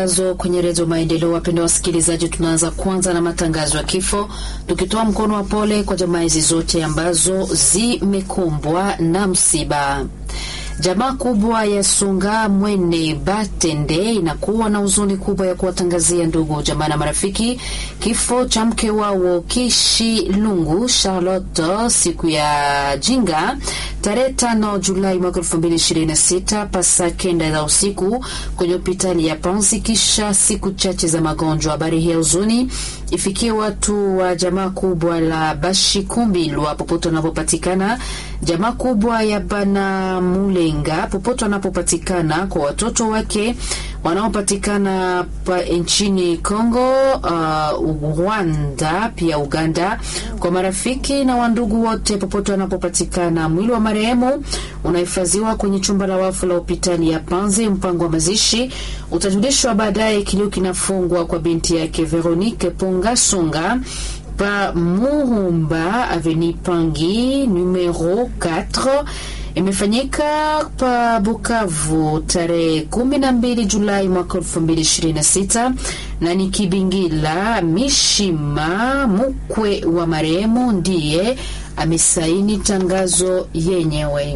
Zo kwenye redio Maendeleo. Wapendwa wasikilizaji, tunaanza kwanza na matangazo ya kifo, tukitoa mkono wa pole kwa jamaa hizi zote ambazo zimekumbwa na msiba. Jamaa kubwa ya Sunga Mwene Batende inakuwa na huzuni kubwa ya kuwatangazia ndugu jamaa na marafiki kifo cha mke wao Kishi Lungu Charlotte siku ya jinga tarehe tano Julai mwaka elfu mbili ishirini na sita pasa kenda za usiku kwenye hospitali ya Panzi kisha siku chache za magonjwa. Habari hii ya huzuni ifikie watu wa jamaa kubwa la Bashikumbilwa popote wanapopatikana, jamaa kubwa ya Bana Mulenga popote wanapopatikana, kwa watoto wake wanaopatikana nchini Kongo, uh, Rwanda pia Uganda, kwa marafiki na wandugu wote popote wanapopatikana. Mwili wa marehemu unahifadhiwa kwenye chumba la wafu la hospitali ya Panzi. Mpango wa mazishi utajulishwa baadaye. Kilio kinafungwa kwa binti yake Veronique Ponga Songa pa Muhumba Aveni Pangi numero 4 imefanyika pa Bukavu tarehe kumi na mbili Julai mwaka elfu mbili ishirini na sita na ni Kibingila Mishima mkwe wa marehemu ndiye amesaini tangazo yenyewe.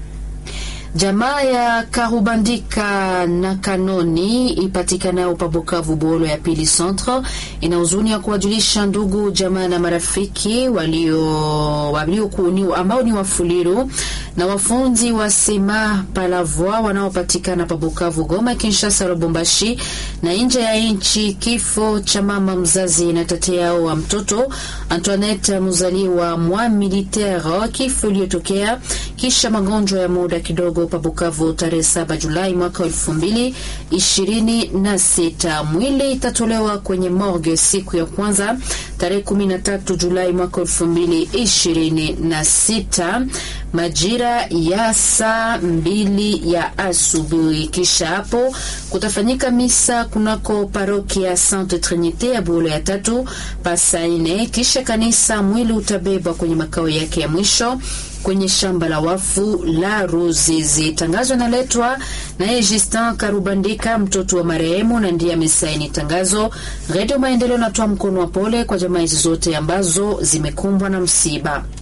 Jamaa ya Karubandika na Kanoni ipatikanayo pa Bukavu Bolo ya pili centre ina huzuni ya kuwajulisha ndugu jamaa na marafiki walio, walio kuni, ambao ni wafuliru na wafunzi wa sema palavoi wanaopatikana pa Bukavu, Goma, Kinshasa, Lubumbashi na nje ya nchi, kifo cha mama mzazi na tate yao wa mtoto Antoinette mzaliwa mwa militaire, kifo iliyotokea kisha magonjwa ya muda kidogo pa Bukavu tarehe 7 Julai mwaka elfu mbili ishirini na sita. Mwili itatolewa kwenye morgue siku ya kwanza tarehe 13 Julai mwaka elfu mbili ishirini na sita majira ya saa mbili ya asubuhi. Kisha hapo kutafanyika misa kunako parokia Sainte Trinite ya Bulo ya tatu pasaine. Kisha kanisa mwili utabebwa kwenye makao yake ya mwisho kwenye shamba la wafu la Ruzizi. Tangazo inaletwa naye Justin Karubandika, mtoto wa marehemu, na ndiye amesaini tangazo. Redio Maendeleo natoa mkono wa pole kwa jamaa hizi zote ambazo zimekumbwa na msiba.